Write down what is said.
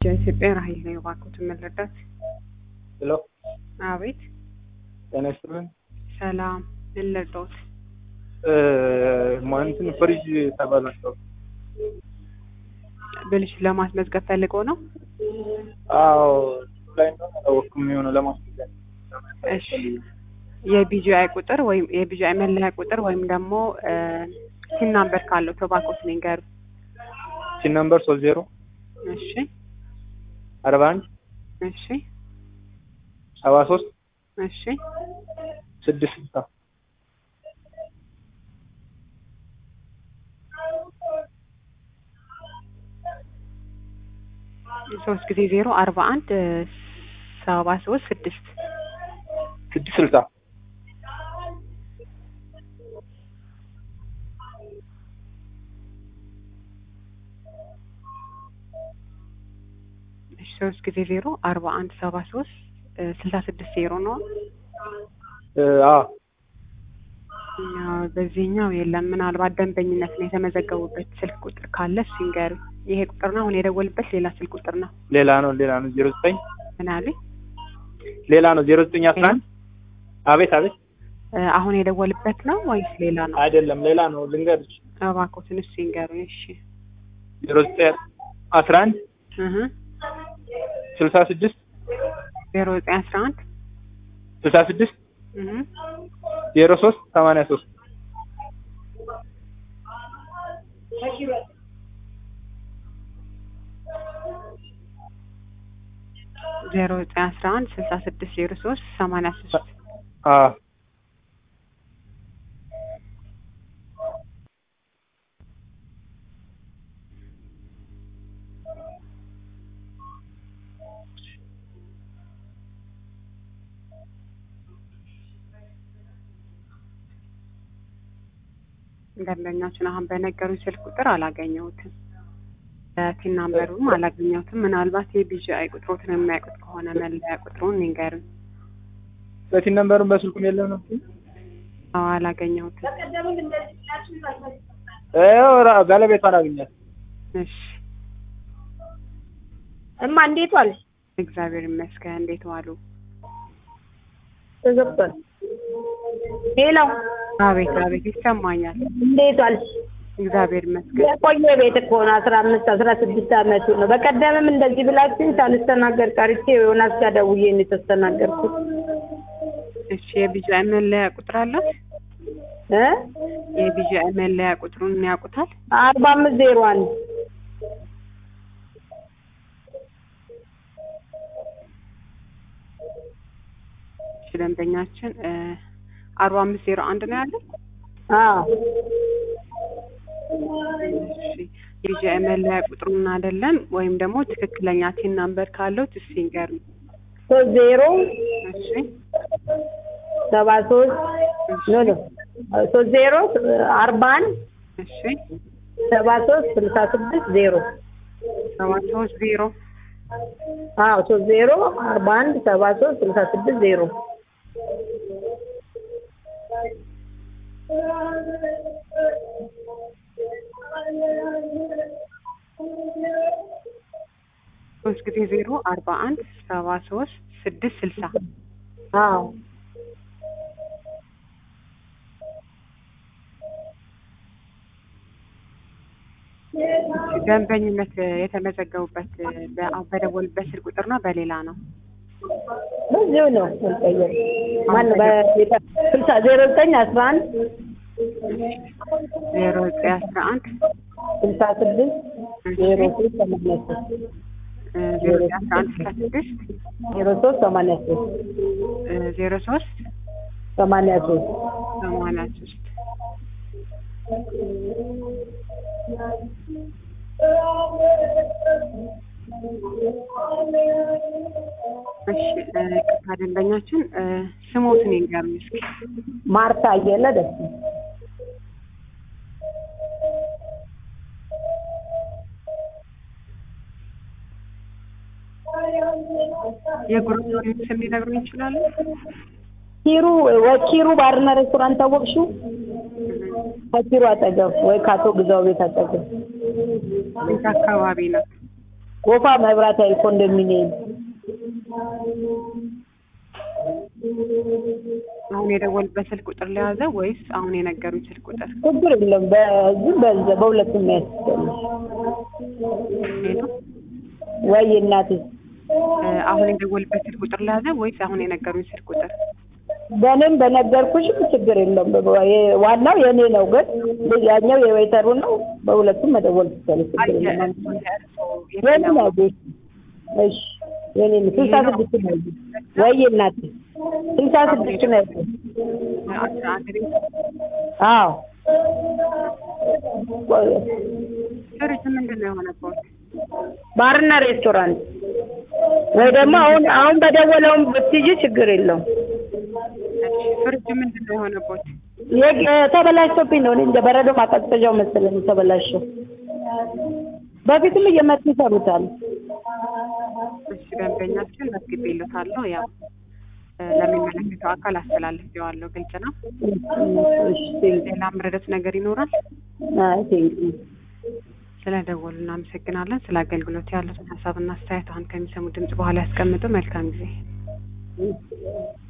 የኢትዮጵያ ራዕይ ነው እባክዎትን መረዳት። ሄሎ አቤት ጤና ይስጥልን። ሰላም ምን ልርዳዎት? እንትን ፍሪጅ ተበላሽቶ ብልሽ ለማስመዝገብ ፈልገው ነው? አዎ ላይ እንደሆነ አላወቅኩም። የሆነ ለማስመዝገብ እሺ የቢጂአይ ቁጥር ወይም የቢጂአይ መለያ ቁጥር ወይም ደግሞ ሲን ናምበር ካለው እባክዎትን ይንገሩ። ሲን ነምበር ሶስት ዜሮ እሺ አርባ አንድ እሺ ሰባ ሶስት እሺ ስድስት ስልሳ ሶስት ጊዜ ዜሮ አርባ አንድ ሰባ ሶስት ስድስት ስድስት ስልሳ እሺ ሶስት ጊዜ ዜሮ አርባ አንድ ሰባ ሶስት ስልሳ ስድስት ዜሮ ነው። አ ያው በዚህኛው የለም። ምናልባት ደንበኝነት ነው የተመዘገቡበት ስልክ ቁጥር ካለ እሱ ይንገሩ። ይሄ ቁጥር ነው አሁን የደወልበት ሌላ ስልክ ቁጥር ነው። ሌላ ነው ሌላ ነው ዜሮ ዘጠኝ ምን አሉኝ? ሌላ ነው ዜሮ ዘጠኝ አስራ አንድ አቤት አቤት እ አሁን የደወልበት ነው ወይስ ሌላ ነው? አይደለም ሌላ ነው ልንገርሽ እባክዎትን እሱ ይንገሩ። እሺ ዜሮ ዘጠኝ አስራ አንድ እህ ስልሳ ስድስት ዜሮ ዘጠኝ አስራ አንድ ስልሳ ስድስት እህ ዜሮ ሶስት ሰማንያ ሶስት ዜሮ ዘጠኝ አስራ አንድ ስልሳ ስድስት ዜሮ ሶስት ሰማንያ ሶስት አ ደንበኛችን አሁን በነገሩኝ ስልክ ቁጥር አላገኘሁትም። ቲን ናምበሩም አላገኘሁትም። ምናልባት የቢጂአይ ቁጥሮትን የሚያውቁት ከሆነ መለያ ቁጥሩን ይንገሩኝ። በቲን ነምበሩን በስልኩም የለም ነው አዎ አላገኘሁትም። ይኸው ራ- ባለቤቷን አግኛት እሺ እማ እንዴት ዋልሽ? እግዚአብሔር ይመስገን። እንዴት ዋሉ? ተዘግቷል። ሄሎ አቤት አቤት ይሰማኛል። እንዴት ዋልሽ? እግዚአብሔር ይመስገን። የቆየ ቤት እኮ ነው። አስራ አምስት አስራ ስድስት አመቱ ነው። በቀደምም እንደዚህ ብላችሁኝ ሳልስተናገድ ቀርቼ ዮናስ ጋር ደውዬ ነው የተስተናገድኩት እሺ የቢጂአይ መለያ ቁጥር አላት? እ የቢጂአይ መለያ ቁጥሩን ያውቁታል? አርባ አምስት ዜሮ አንድ እሺ ደንበኛችን አርባ አምስት ዜሮ አንድ ነው ያለው። አዎ እሺ የቢጂአይ መለያ ቁጥሩን አይደለም ወይም ደግሞ ትክክለኛ ቲን ናምበር ካለው ትስ ይንገሩኝ። ሶስት ዜሮ እሺ ሰባ ሶስት ኖ ኖ ሶስት ዜሮ አርባ አንድ እሺ ሰባ ሶስት ስልሳ ስድስት ዜሮ ሰባት ሶስት ዜሮ አዎ ሶስት ዜሮ አርባ አንድ ሰባ ሶስት ስልሳ ስድስት ዜሮ ሶስት ጊዜ ዜሮ አርባ አንድ ሰባ ሶስት ስድስት ስልሳ አዎ ደንበኝነት የተመዘገቡበት በ- በደወሉበት ስልክ ቁጥር ነው በሌላ ነው? በዚሁ ነው አልቀየርም። ማነው በቤተ ስልሳ ዜሮ ዘጠኝ አስራ አንድ ዜሮ ዘጠኝ አስራ አንድ ስልሳ ስድስት ዜሮ ሶስት ሰማንያ ሶስት እ ዜሮ ዘጠኝ አስራ አንድ ስልሳ ስድስት ዜሮ ሶስት ሰማንያ ሶስት እ ዜሮ ሶስት ሰማንያ ሶስት ሰማንያ ሶስት እሺ እ ቅርታ ደንበኛችን እ ስሞትን ይንገሩኝ እስኪ። ማርታ አየለ ደስ የግሩፕ ስም ሊነግሩኝ ይችላሉ? ኪሩ ወይ ኪሩ ባርና ሬስቶራንት ታወቅሽው? ከኪሩ አጠገብ ወይ ከአቶ ግዛው ቤት አጠገብ የት አካባቢ ነው? ጎፋ መብራት ኃይል ኮንዶሚኒየም አሁን የደወሉበት ስልክ ቁጥር ለያዘ ወይስ አሁን የነገሩኝ ስልክ ቁጥር? ችግር የለም። በዚህ በዛ በሁለቱም ያስፈልግ ሄሎ ወይ እናቴ እ፣ አሁን የደወሉበት ስልክ ቁጥር ለያዘ ወይስ አሁን የነገሩኝ ስልክ ቁጥር? በእኔም በነገርኩሽ ችግር የለም። በ- የ- ዋናው የእኔ ነው፣ ግን ያኛው የወይተሩ ነው። በሁለቱም መደወል ትችላለሽ። አይ ችግር የለም። የእርሶ የእርሶ የኔ የትኛው ነው ቤት? እሺ የኔ ነው። ስልሳ ስድስት ነው ያለው። ወይ እናቴ ስልሳ ስድስት ነው ያለው። አስራ አንድ ቤት አዎ ፍሪጅ ምንድን ነው የሆነበት? ባርና ሬስቶራንት ወይ ደግሞ አሁን አሁን በደወለውም ብትይጂ ችግር የለውም። እሺ ፍሪጅ ምንድን ነው የሆነበት? የ- ተበላሽቶብኝ ነው። እኔ እንደ በረዶ ማቀዝቀዣው መሰለኝ ተበላሸው። በፊትም እየመጡ ይሰሩታል። እሺ ደንበኛችን መዝግቤልዎታለሁ። ያው እ፣ ለሚመለከተው አካል አስተላልፌዋለሁ። ግልጽ ነው። እሺ ቴንክ ሌላ ምረደት ነገር ይኖራል? አይ ቴንክ ስለ ደወሉ እናመሰግናለን። ስለ አገልግሎት ያሉትን ሀሳብና አስተያየት አሁን ከሚሰሙ ድምጽ በኋላ ያስቀምጡ። መልካም ጊዜ።